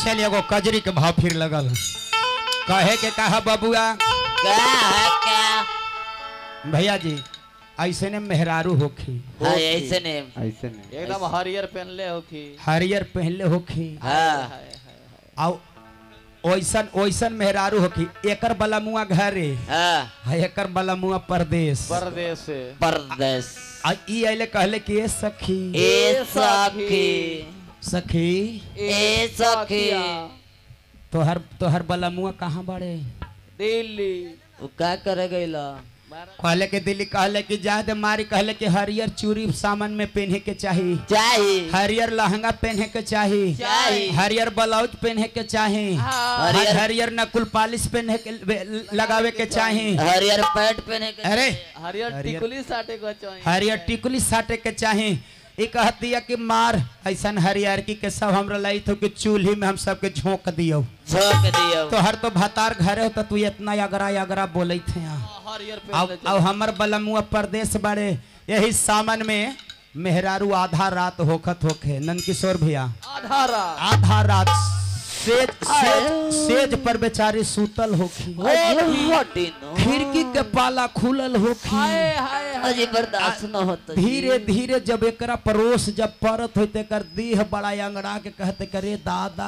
चलिए एगो कजरी के भाव फिर लगल कहे के कहा बबुआ क्या है क्या भैया जी ऐसे ने मेहरारू होखी हाँ ऐसे ने ऐसे नहीं एकदम हरियर पहनले हो कि हरियर पहनले होखी हाँ आउ ओइसन ओइसन मेहरारू होखी एकर बला मुआ घरे हाँ आ एकर बला मुआ परदेश परदेश से परदेश आ ई आइले कहले कि ए सखी ए सखी सखी ए सखी तोहर तोहर बला मुआ कहाँ बड़े दिल्ली वो क्या करे गईला कहले कि दिल्ली कहले कि जाए दे मारी कहले कि हरियर चूड़ी सामान में पहने के चाहिए चाहिए हरियर लहंगा पहने के चाहिए चाहिए। हरियर ब्लाउज पहने के चाहिए हरियर- हरियर नकुल पालिश पहने के लगावे के चाहिए हरियर पैंट पहने के अरे हरियर हरियर- टिकुली साटे को चाहिए हरियर टिकुली साटे के चाहे ई कहतिया कि मार ऐसन हरियर की के सब हमरा लाई तो कि चूल्ही में हम सबके झोंक दियो झोंक दियो तो हर तो भतार घरे हो तो तू इतना अगरा अगरा बोले थे यहाँ हरियर अब पहनले अब हमर बलमुआ परदेश बड़े यही सामान में मेहरारू आधा रात होखत होखे नंदकिशोर भैया आधा रात आधा रात सेज सेज सेज पर बेचारी सूतल होखी हटिनो खिड़की के पाला खुलल होखी हाय हाय अजी बर्दाश्त न होता धीरे धीरे जब एकरा परोस जब परत होते एकर देह बड़ा अंगड़ा के कहते करे दादा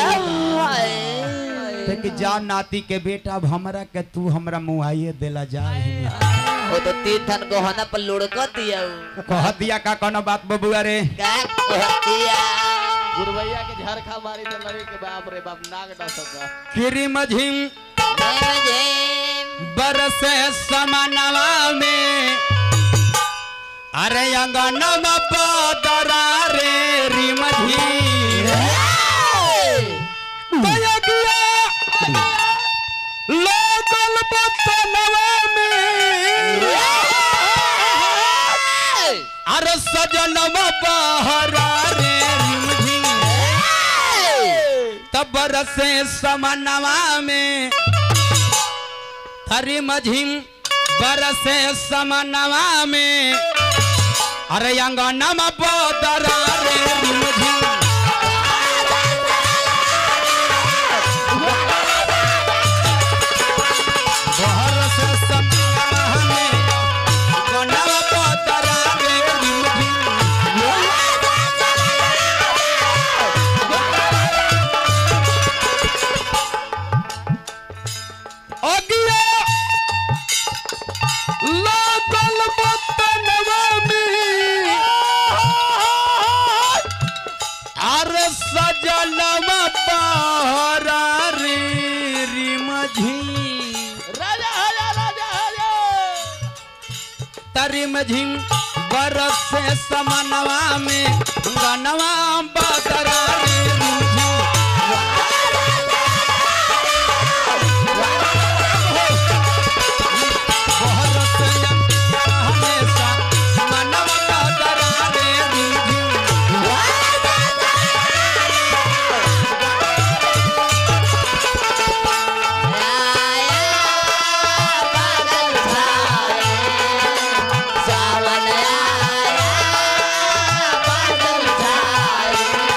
ते कि जा नाती के बेटा अब हमरा के तू हमरा मुआइए देला जा वो तो तीन थन गहना पर लुढ़क दिया वो। कह दिया का कोनो बात बबुआ रे का कहतिया गुरबैया के झरखा मारी तो लगे के बाप रे बाप नाग डसता किरी मझिम जय जय बरसे समानवा में अरे अंगनवा बदरा रे रिमझी तयगिया लोकल बतनवा में अरे सजनवा बहरा रे रिमझी तब बरसे समनवा में हरी मझिम बरसे समनवा में अरे अंगनवा बदरा रे रिमझिम बरसे समनवा में अंगनवा बदरा रे रिमझिम अगिया लागल बतनवा में अरे सजनवा बहरा रे रिमझी राजा राजा राजा राजा तरिम झिम बरस से समनवा में गनवा बदरा रे रिमझिम बरस हमेशा मनवा बदरा रे रिमझिम सावन आया बादल छाए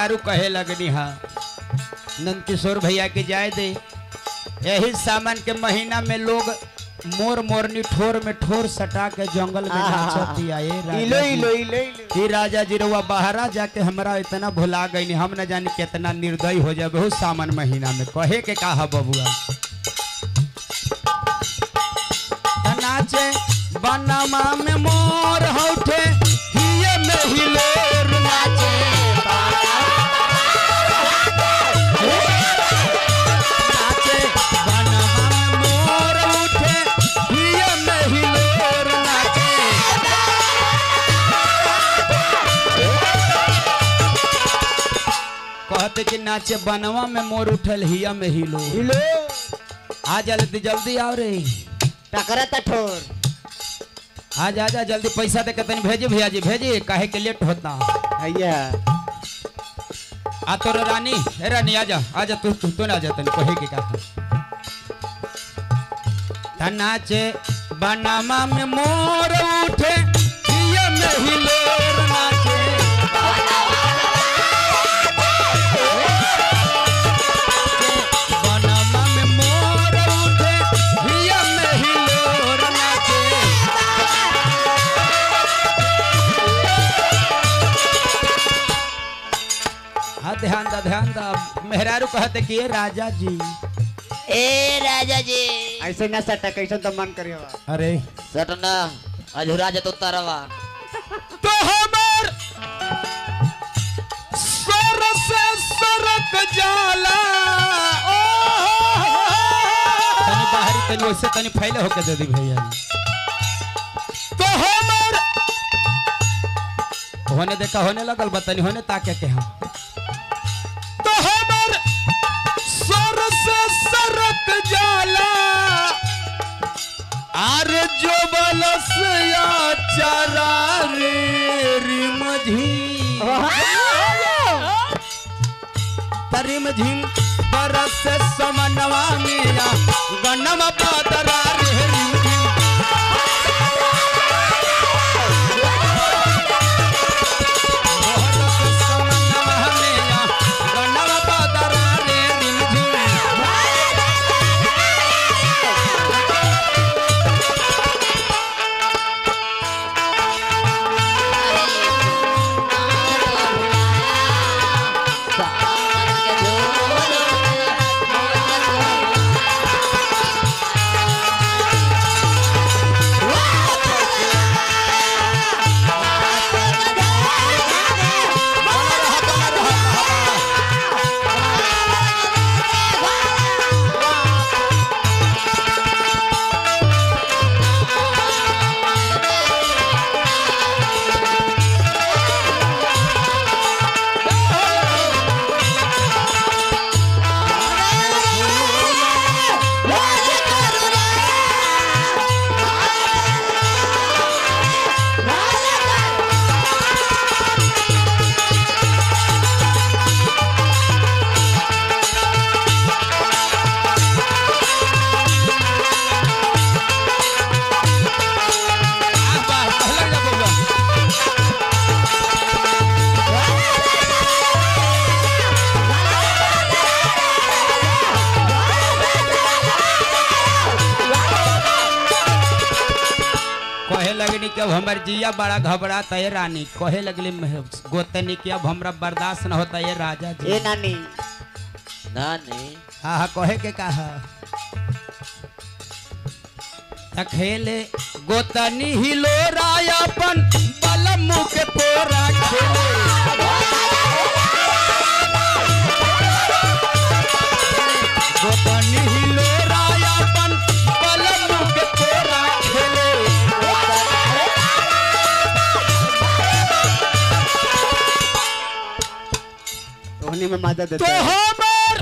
मेहरारू कहे लगनी हा नंद किशोर भैया के जाए दे यही सामान के महीना में लोग मोर मोरनी ठोर में ठोर सटा के जंगल में आहा। नाचतिया ए राजा इलो जी। इलो इलो इलो ही राजा जी रउआ बाहरा जाके हमरा इतना भुला गई हम न जानी कितना निर्दयी हो जाए बहुत सामान महीना में कहे के कहा बबुआ त नाचे बनवा में मोर हौठे हिये में हिलोर नाचे नाचे बनवा में मोर उठे हिये में हिलोर नाचे कहते कि नाचे बनवा में मोर उठल हिया में हिलो इलो आ जल्दी जल्दी आओ रे टकरा ता ठोर आ जा जा जल्दी पैसा दे के तनी भेजे भैया जी भेजे काहे के लेट होता भैया आ तोर रानी ए रानी आ जा आ जा तू तू तू ना जा तनी कहे के का ता नाचे बनवा में मोर उठे हिया में हिलोर नाचे बनवा में मोर उठे हिया में हिलोर नाचे हाँ ध्यान दा ध्यान दा मेहरारू कहते कि ये राजा जी ए राजा जी ऐसे ना सटा कैसे तो मन करियो अरे सटना अधूरा जतो तरवा तो हमार सर से सरक जाला ओ तनी बाहरी तनी वैसे तनी फैले होके दे दी भैया जी। तो हमार होने देखा होने लगल बा तनी होने ताके के हम तो हमार सर से सरक जाला आर जो बलसया चरा रे रिमझी परिम झिम बरस समनवा मेरा गनम पातरा रे रिमझिम बरस समनवा मेरा गनम पातरा रे रिमझिम कहे लगनी कि अब हमार जिया बड़ा घबराता है रानी कहे लगली मह- गोतनी कि अब हमरा बर्दाश्त न होता है राजा जी ए नानी नानी हाँ हाँ कहे के कहा त खेले गोतनी हिलो रायापन बलम के पोरा खेले गोतनी हिलो रायापन बलम के पोरा खेले तोहनी में मदद तो देता है हमार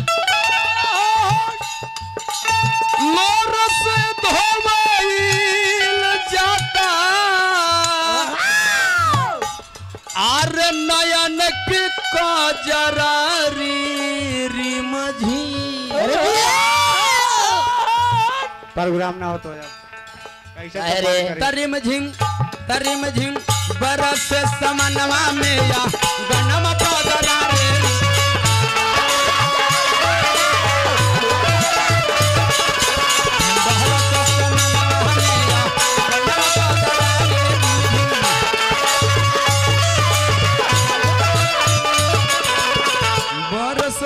मोर से धोमाइल जाता आर नयन के कजरारी रिमझी प्रोग्राम ना हो तो जब कैसे तो अरे, मन करे। तरिम झिम तरिम झिम बरस समनवा में या गनम पदरा रे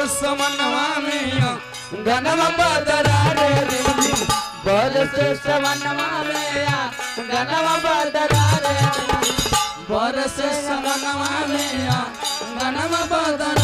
समनवा में गनवा बदरा रे रिमझिम बरस समनवा में गनवा बदरा रे रिमझिम बरस समनवा में गनवा बदरा